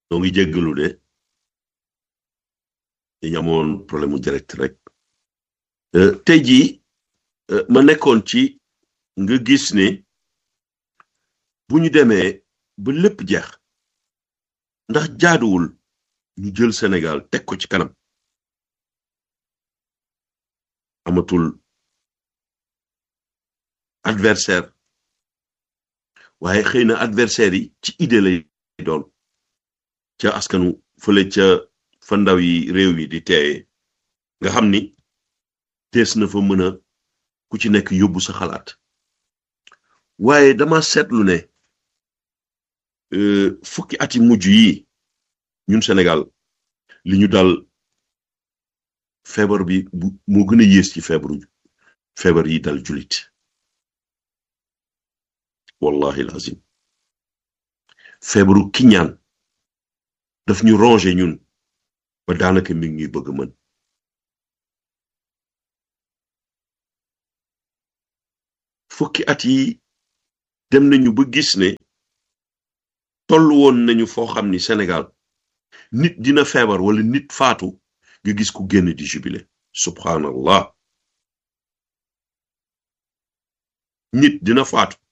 noo ngi jéggalu de dañu amoon problème mu direct rek tey jii ma nekkoon ci nga gis ne bu ñu demee ba lépp jeex ndax jaaduwul ñu jël Sénégal teg ko ci kanam amatul adversaire waaye xëy na adversaire yi ci idée lay doon ca askanu fële ca fa ndaw yi réew yi di teeye nga xam ni tees na fa mën a ku ci nekk yóbbu sa xalaat waaye dama seetlu ne fukki ati mujj yi ñun Sénégal li ñu dal feebar bi bu moo gën a yées ci feebaru feebar yi dal jullit wallahi lazim feebaru kiñaan daf ñu rongé ñun ba daanaka mi ngi ñuy bëgg mën fukki at yi dem nañu ba gis ne tollu woon nañu foo xam ni Sénégal nit dina feebar wala nit faatu nga gis ku génn di jubilé subhanallah nit dina faatu